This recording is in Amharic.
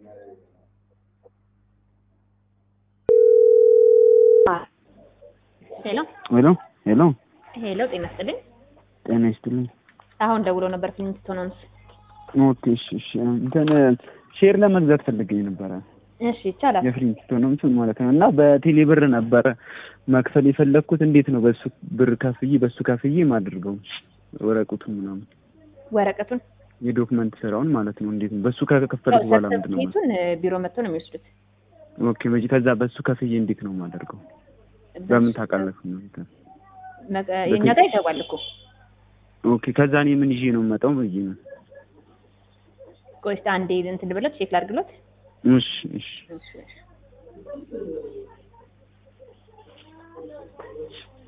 ሄሎ ሄሎ ሄሎ፣ ሄሎ፣ ጤና ይስጥልኝ። ጤና ይስጥልኝ። አሁን ደውሎ ነበር ፊልም ሆነንስ። ኦኬ፣ እሺ፣ እሺ። እንትን ሼር ለመግዛት ፈልገኝ ነበረ እሺ፣ ይቻላል። የፍሊንስቶንም ማለት ነው እና በቴሌ ብር ነበረ መክፈል የፈለግኩት። እንዴት ነው በሱ ብር ከፍዬ በሱ ከፍዬ ማድርገው ወረቀቱን ምናምን ወረቀቱን የዶክመንት ስራውን ማለት ነው። እንዴት ነው በሱ ከከፈልኩ በኋላ ምንድን ነው? ሰርተፊኬቱን ቢሮ መጥተው ነው የሚወስዱት። ኦኬ፣ በጂ ከዛ በሱ ከፍዬ እንዴት ነው ማደርገው? በምን ታውቃለህ ነው? መቀ- የእኛ ጋር ይገባል እኮ። ኦኬ፣ ከዛ እኔ ምን ይዤ ነው የምመጣው ብዬ ነው። ቆይ እስኪ አንዴ እንትን ብሎት ቼክ ላድርግሎት። እሺ፣ እሺ። እሺ፣ እሺ።